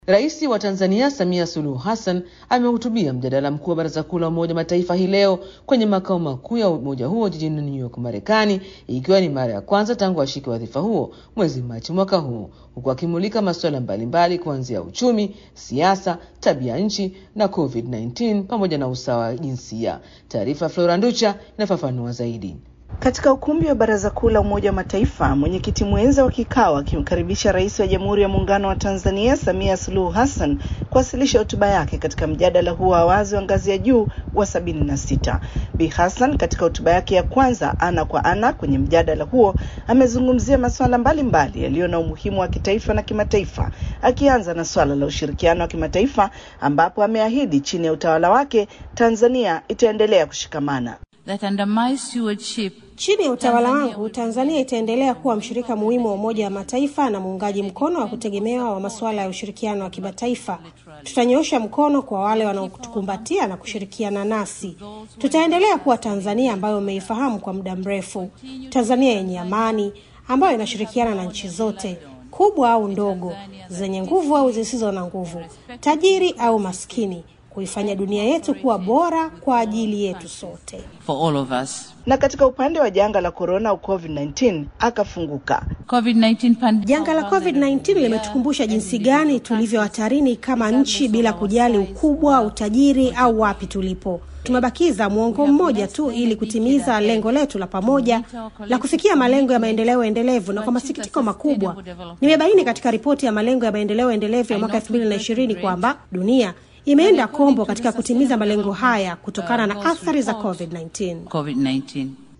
Rais wa Tanzania Samia Suluhu Hassan amehutubia mjadala mkuu wa Baraza Kuu la Umoja Mataifa hii leo kwenye makao makuu ya umoja huo jijini New York, Marekani, ikiwa ni mara ya kwanza tangu ashike wadhifa huo mwezi Machi mwaka huu, huku akimulika masuala mbalimbali kuanzia uchumi, siasa, tabia nchi na COVID-19 pamoja na usawa wa jinsia. Taarifa Flora Nducha inafafanua zaidi. Katika ukumbi wa Baraza Kuu la Umoja wa Mataifa, mwenyekiti mwenza wa kikao akimkaribisha Rais wa Jamhuri ya Muungano wa Tanzania Samia Suluhu Hassan kuwasilisha hotuba yake katika mjadala huo wa wazi wa ngazi ya juu wa sabini na sita. Bi Hassan katika hotuba yake ya kwanza ana kwa ana kwenye mjadala huo amezungumzia masuala mbalimbali yaliyo na umuhimu wa kitaifa na kimataifa, akianza na swala la ushirikiano wa kimataifa ambapo ameahidi chini ya utawala wake Tanzania itaendelea kushikamana that under my stewardship Chini ya utawala wangu Tanzania itaendelea kuwa mshirika muhimu wa Umoja wa Mataifa na muungaji mkono wa kutegemewa wa masuala ya ushirikiano wa kimataifa. Tutanyoosha mkono kwa wale wanaotukumbatia na kushirikiana nasi. Tutaendelea kuwa Tanzania ambayo umeifahamu kwa muda mrefu, Tanzania yenye amani ambayo inashirikiana na nchi zote kubwa au ndogo, zenye nguvu au zisizo na nguvu, tajiri au maskini, kuifanya dunia yetu kuwa bora kwa ajili yetu sote. for all of us. na katika upande wa janga la korona au COVID-19 akafunguka. COVID-19 pandemic. Janga la COVID-19 limetukumbusha jinsi gani tulivyo hatarini kama nchi bila kujali ukubwa, utajiri au wapi tulipo. Tumebakiza mwongo mmoja tu ili kutimiza lengo letu la pamoja la kufikia malengo ya maendeleo endelevu, na kwa masikitiko makubwa nimebaini katika ripoti ya malengo ya maendeleo endelevu ya mwaka 2020 kwamba dunia imeenda kombo katika kutimiza malengo haya kutokana na athari za COVID-19. COVID-19.